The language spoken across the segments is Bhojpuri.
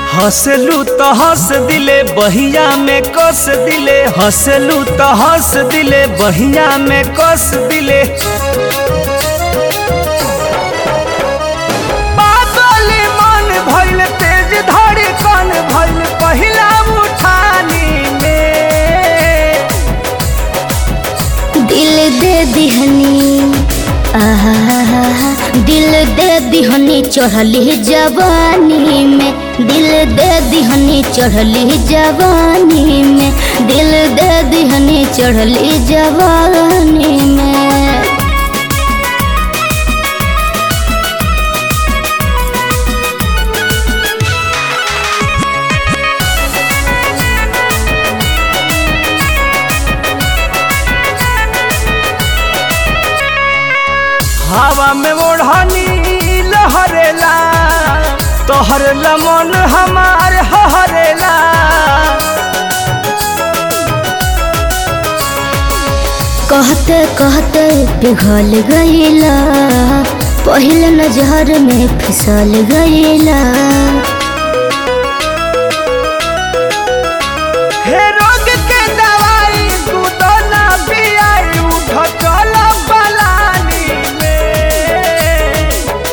हंसलू तो हंस दिले बहिया में कस दिले हंसलू तो हंस दिले बहिया में कस दिले पागल मन भइल तेज धड़कन भइल पहिला उठानी में दिल दे दिहनी आहा दिल दे दिहनी चढ़ली जवानी में दिल दे दिहनी चढ़ली जवानी में दिल दे दिहनी चढ़ली जवानी में हवा में ओढ़नी लहरेला तोहर लमन हमार हरेला कहते कहते पिघल गईला पहले नजर में फिसल गईला हे रोग के दवाई तू तो ना पियाई उठ चल पलानी में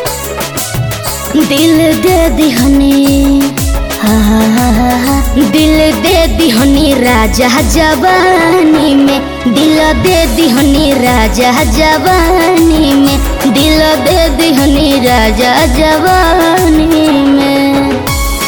दिल दे दिहनी हा हा हा हा हा। दिल दे दिहनी राजा जवानी में दिल दे दिहनी राजा जवानी में दिल दे दिहनी राजा जवानी में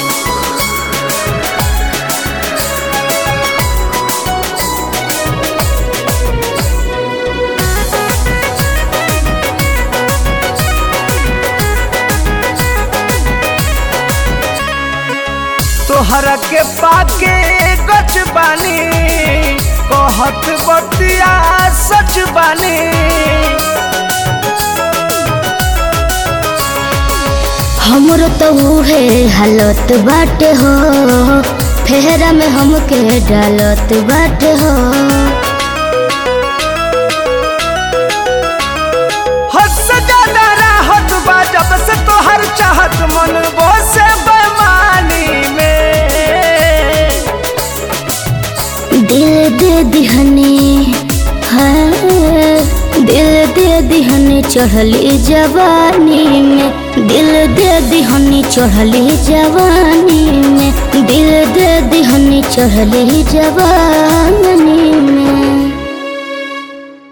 तोहरा के पाके गच बानी कहत बतिया सच बानी हमरो तो उहे हालत बाटे हो फेरा में हमके डालत बाटे हो हद से ज्यादा राहत बा जब से तोहर चाहत मन वो से बेमानी में दिल दे दिहनी हाँ दिल दे दिहनी चढ़ली जवानी में दिल दे दिहनी चढ़ली जवानी में दिल दे दिहनी चढ़ली जवानी